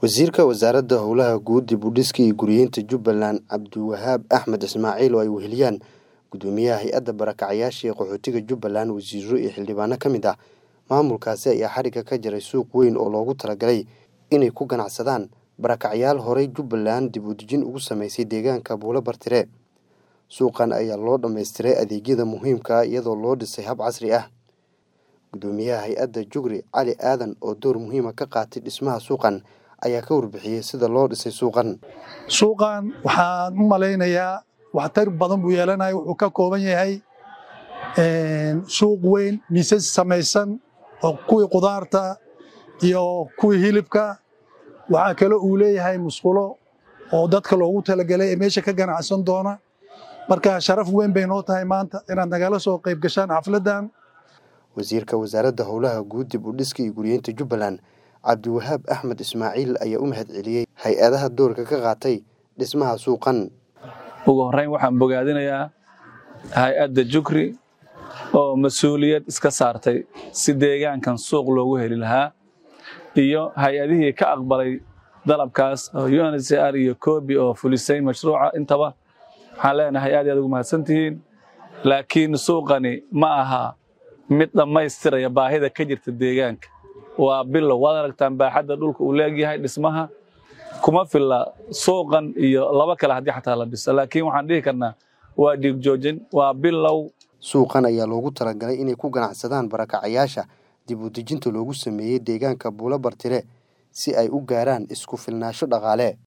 wasiirka wasaaradda howlaha guud dib u dhiska iyo guryeynta jubbaland cabdiwahaab axmed ismaaciil oo ay weheliyaan gudoomiyaha hay-adda barakacyaasha ee qaxootiga jubbaland wasiiro iyo xildhibaano ka mid ah maamulkaasi ayaa xarigga ka jaray suuq weyn oo loogu talagalay inay ku ganacsadaan barakacyaal horey jubbaland dib u dejin ugu sameysay deegaanka buulo bartire suuqan ayaa loo dhammaystiray adeegyada muhiimka ah iyadoo loo dhisay hab casri ah gudoomiyaha hay-adda jugri cali aadan oo door muhiima ka qaatay dhismaha suuqan ayaa ka warbixiyey sida loo dhisay suuqan suuqan waxaan u malaynayaa waxtar badan buu yeelanaya wuxuu ka kooban yahay suuq weyn miisas samaysan oo kuwii qudaarta iyo kuwii hilibka waxaa kale uu leeyahay musqulo oo dadka loogu talagelay ee meesha ka ganacsan doona marka sharaf weyn bay noo tahay maanta inaad nagala soo qayb gashaan xafladdan wasiirka wasaaradda howlaha guud dib u dhiska iyo guryeynta jubbaland cabdiwahaab axmed ismaaciil ayaa u mahad celiyey hay-adaha doorka ka qaatay dhismaha suuqan ugu horreyn waxaan bogaadinayaa hay-adda jugri oo mas-uuliyad iska saartay si deegaankan suuq loogu heli lahaa iyo hay-adihii ka aqbalay dalabkaas oo uncr iyo kobi oo fulisay mashruuca intaba waxaan leenahay aad aad ugu mahadsantihiin laakiin suuqani ma aha mid dhammaystiraya baahida ka jirta deegaanka waa bilow waad aragtaan baaxadda dhulka uu leegyahay dhismaha kuma filla suuqan iyo laba kale haddii xataa la dhiso laakiin waxaan dhihi karnaa waa dhiigjoojin waa bilow suuqan ayaa loogu talagalay inay ku ganacsadaan barakacayaasha dib u dejinta loogu sameeyey deegaanka buulo bartire si ay u gaaraan isku filnaasho dhaqaale